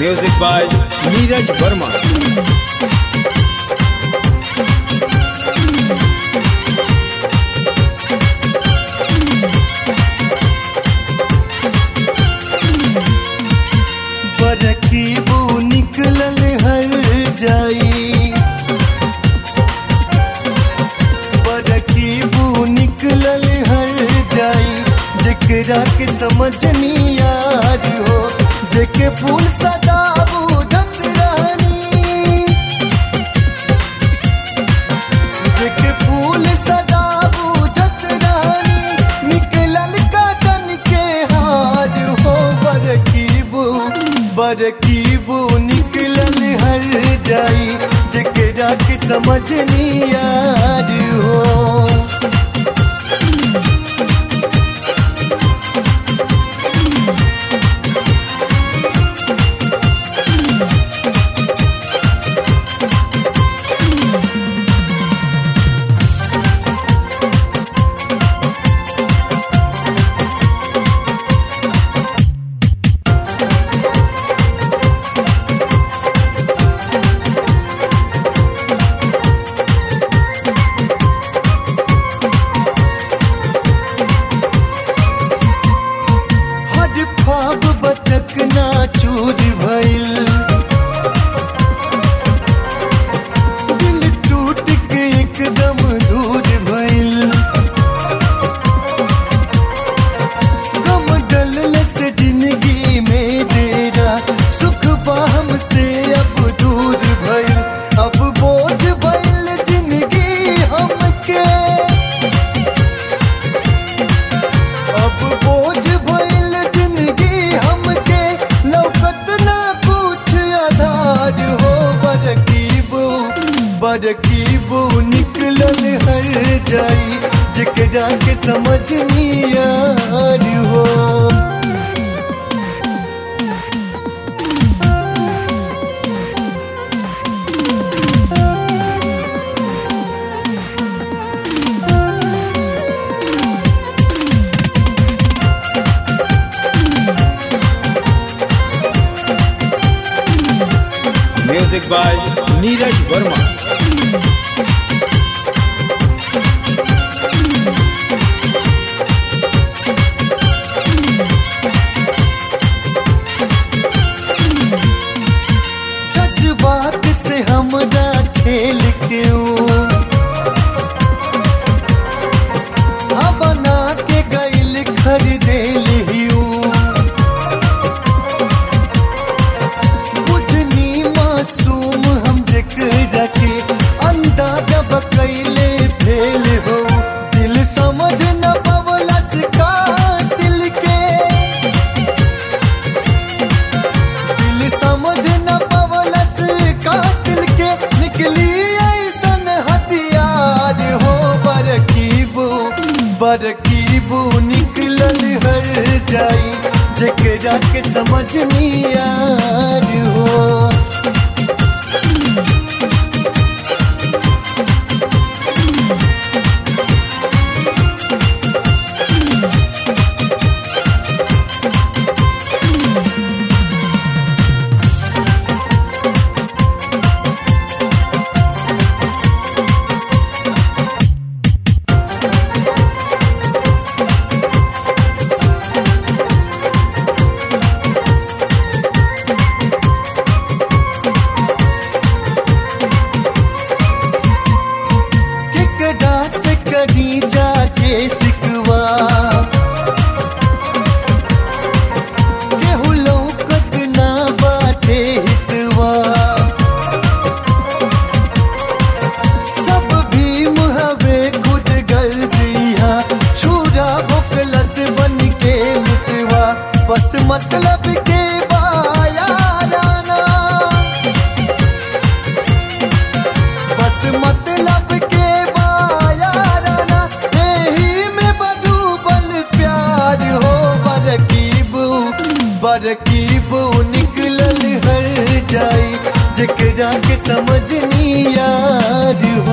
Music by Neeraj Verma. बरकीबू निकलल हर जाई बरकीबू निकलल हर जाई जेकरा के समझ नी यार हो जेके फूल सदा बुझत रहनी जेके फूल सदा बुझत रहनी निकलल काटन के हार हो बरकीबू बरकीबू निकलल हर जाई जेकरा के समझ नी यार हो हर ख्वाब बचक ना चूर भइल दिल टूट के एकदम दूर भइल गम डलल से जिंदगी में डेरा सुख बाहम से अब दूर भइल अब बोझ भइल जिंदगी हमके अब बोझ भइल जिंदगी हमके लौकत ना कुछ आधार हो बरकीबू बरकीबू निकलल हर जाई जेकरा के समझ नी यार हो Music by Neeraj Verma. जज्बात से हमरा खेल के ऊ हाँ बना के गैल खरीदेल हिऊ बुझनी मासूम हम जेकरा के अंदाजा बकैले फेल हो दिल समझ न पवलस का दिल के दिल समझ न पवलस कातिल के निकली ऐसन हथियार हो बरकीबू बरकीबू निकलल हर जाई जेकरा के समझ नी यार हो केकरा से करी जाके सिकवा केहू लौकत ना बाटे हितवा सब भीम हवे खुद कर दिया छुरा भोकलस बन के मुतवा बस मतलब के बायाराना बस मतलब के बायाराना यही में बडूबल प्यार हो बरकीबू बरकीबू निकलल हर जाई जेकरा के समझ नी यार